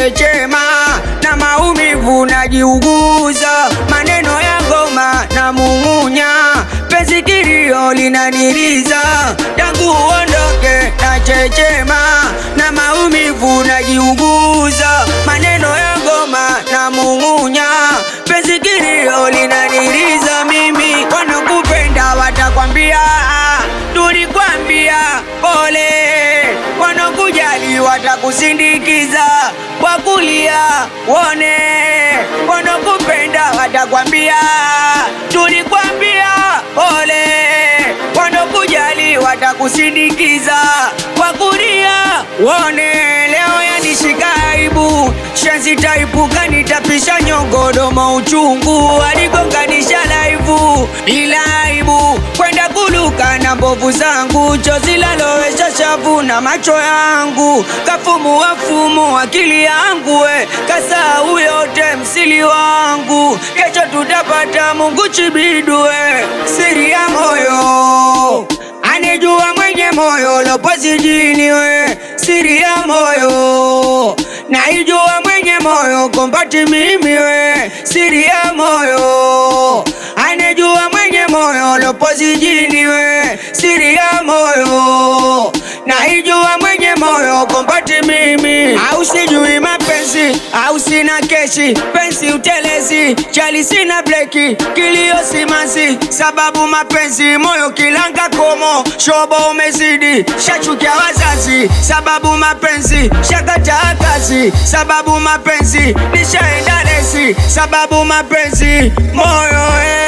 nachechema na maumivu najiuguza, maneno ya ngoma na mung'unya, penzi kilio linaniliza, tangu uondoke nachechema na maumivu najiuguza, maneno ya ngoma na mung'unya, penzi kilio linaniliza, mimi wanakupenda watakwambia tulikwambia pole, wanakujali watakusindikiza kwa kulia wone, wanakupenda watakwambia tulikwambia pole, wanakujali watakusindikiza kwa kulia wone. Leo yanishika aibu, shenzi taipuka, nitapisha nyongodomo uchungu, aligonganisha laivu bila aibu, kwenda kuluka na mbovu zangu, chozi lalowesha shavu na macho yangu, kafumu wafumu akili yangu, we kasau yote msili wangu, kesho tutapata Mungu chibidwe, siri ya moyo anijua mwenye moyo lopozi jini we, siri ya moyo naijua mwenye moyo kombati mimi we, siri ya moyo anijua mwenye moyo lopozi jini we, siri ya moyo naijua mwenye moyo kombati mimi, au sijui mapenzi au sina keshi, pensi utelezi, chali sina breki, kilio simanzi, sababu mapenzi moyo kilanga komo, shobo umezidi, shachukia wazazi, sababu mapenzi shakataa kazi, sababu mapenzi nishaenda lesi, sababu mapenzi moyo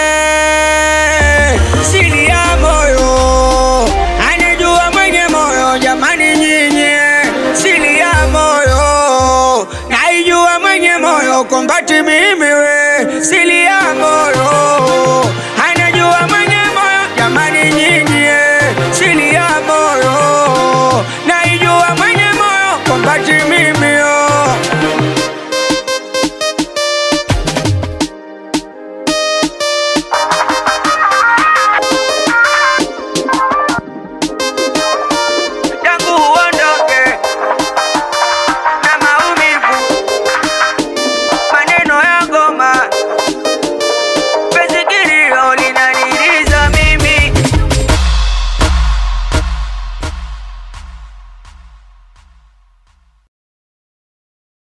eh, siri ya moyo anijua mwenye moyo jamani, nyinyi siri ya moyo naijua mwenye moyo kombati mimi we siri ya moyo